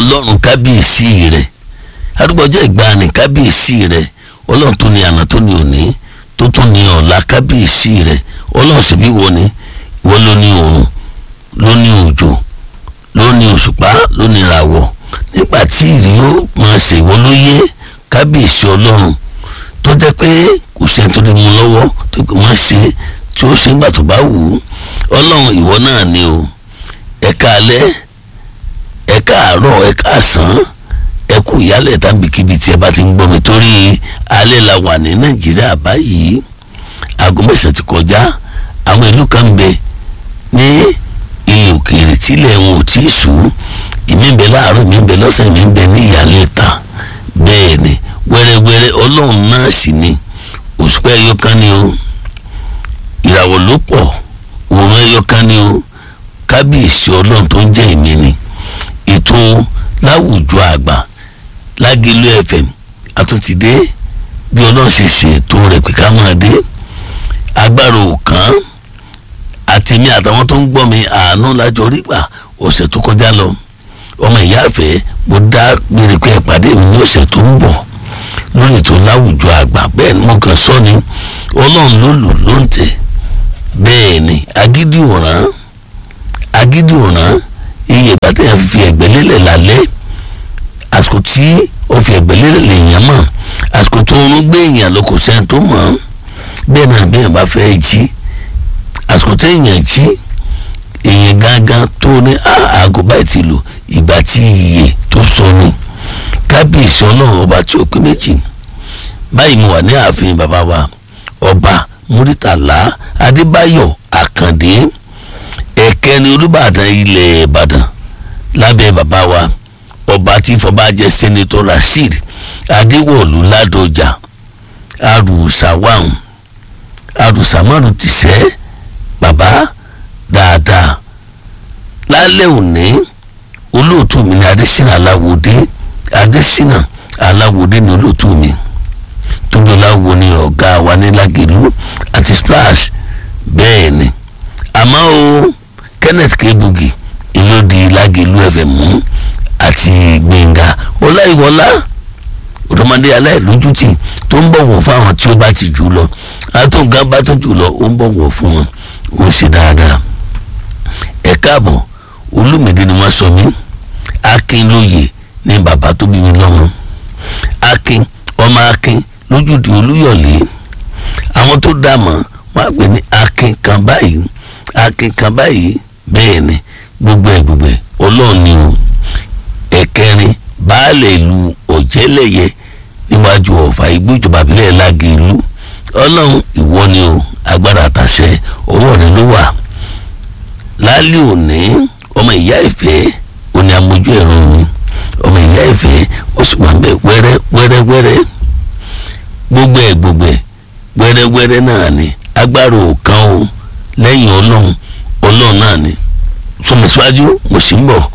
ọlọ́run kábíyèsí rẹ̀ arúgbọ́jọ́ ìgbàanì kábíyèsí rẹ̀ ọlọ́run tó ní àná tó ní òní tó tún ní ọ̀la kábíyèsí rẹ̀ ọlọ́run sì bí wọ́n ni wọ́n ló ní oòrùn ló ní òjò ló ní òṣùpá ló ní ìràwọ̀ nígbà tí ìrì yóò máa ṣe ìwọ ló yé kábíyèsí ọlọ́run tó jẹ́ pé kò sẹ́ni tó lè mú lọ́wọ́ tó kò má ṣe tí ó ṣe nígbà tó bá wù ú ọlọ́run ìwọ náà ni o ẹ̀ka alẹ́ ẹ̀ka àárọ̀ ẹ̀ka àsán ẹ̀kú ìyálẹ̀ tàbíkíbi tí ẹ bá ti ń gbọ́ mi torí alẹ́ la wà ní nàìjíríà báyìí aago mẹ́sàn-án ti kọjá àwọn ìlú kan ń bẹ ní ilẹ̀ òkèèrè tílẹ̀ wọn ò tí ì sùn ìmí ń bẹ láàárọ̀ ìmí ń bẹ lọ́sàn ìmí ń bẹ ní ìyálẹ̀ ta bẹ́ẹ̀ ni wẹ́rẹ́wẹ́rẹ́ ọlọ́run náà sì ni òṣùpá ẹyọ kan ni o ìràwọ̀ ló pọ̀ òun ẹyọ kan ni o kábíyèsí ọlọ́run tó ń jẹ́ ìmí ni ètò láwùjọ àgbà lágẹ̀lú fm àtúntìdé bí ọlọ́run ṣe ṣe ètò rẹ̀ pé ká máa dé agbára òkàn àti mi àtàwọn tó ń gbọ́ mi àánú lájọ rí gbà ọ̀sẹ̀ tó kọjá lọ ọmọ ìyá àfẹ́ mo dá gbére pé ìpàdé mi ní ọ̀sẹ̀ tó ń bọ̀ lórí ètò láwùjọ àgbà bẹ́ẹ̀ ni mo kàn sọ ni ọlọ́run ló lù ló ń tẹ̀ bẹ́ẹ̀ ni agídí òràn agídí òràn iye ìgbà tí yẹn fi ẹ̀gbẹ́ lélẹ̀ lálẹ́ àsìkò tí ó fi ẹ̀gbẹ́ lélẹ̀ lèèyàn mọ̀ àsìkò tó ń gbé èèyàn lọ kò sẹ́ni tó mọ̀ bẹ́ẹ̀ náà bẹ́ẹ̀ bá fẹ́ jí àsìkò tó èèyàn jí èèyàn gángan tó ní aago báyìí ti lò ìgbà tí iye tó sọ ni kábíyèsí ọlọ́run ọba tí ó pé méjì báyìí mo wà ní ààfin bàbá wa ọba muritàlá adébáyọ̀ àkàndé ẹ̀kẹ́ni olùbàdàn ilẹ̀ ìbàdàn lábẹ́ bàbá wa ọba tí fọbajẹ sẹ́nitọ́ rasheed adéwọ̀lú ládọjà arùsàwáhùn arùsàmọ́rù tìṣẹ́ bàbá dáadáa lálẹ́ òní olóòtú mi ní adésínà aláwòdé adésínà aláwòdé ní olóòtú mi tóbi ọláwo ní ọ̀gá wa ní lágẹ̀lú àti splash bẹ́ẹ̀ ni àmọ́ o kenneth kebugi ìlú di lágẹ̀lú fm mú àti gbẹ̀ngà ọláìwọlá òdòmọdé aláìlójútì tó ń bọ̀wọ̀ fáwọn tí ó bá ti jù lọ àtúngá bá tún jù lọ ó ń bọ̀wọ̀ fún wọn ó sì dáadáa ẹ káàbọ̀ olùmìdí ni wọ́n sọ mí akin lóye ní bàbá tó bí mi lọ́mọ akin ọmọ akin lójúde olúyọ̀lé àwọn tó dá mọ̀ wọ́n á pè ní akin kan báyìí akin kan báyìí bẹ́ẹ̀ ni gbogbo ẹ̀ gbogbo ẹ̀ ọlọ́run ni o ẹ̀kẹrin baálé ìlú ọ̀jẹ́lẹ̀yẹ níwájú ọ̀fà igbó ìjọba ìbílẹ̀ lági ìlú ọlọ́run ìwọ ni o agbára àtàṣẹ ọwọ́ rẹ ló wà lálẹ́ òní ọmọ ìyá ìfẹ́ òní amójú ẹ̀rọ mi ọmọ ìyá ìfẹ́ ó sì wà bẹ́ẹ̀ wẹ́rẹ́ wẹ́rẹ́ wẹ́rẹ́ gbogbo ẹ̀ gbogbo ẹ̀ wẹ́rẹ́ wẹ́rẹ́ náà ni agbára òkan o lẹ́yìn ọlọ́run ọlọ́run náà ni sọmọ síwájú mo sì ń bọ̀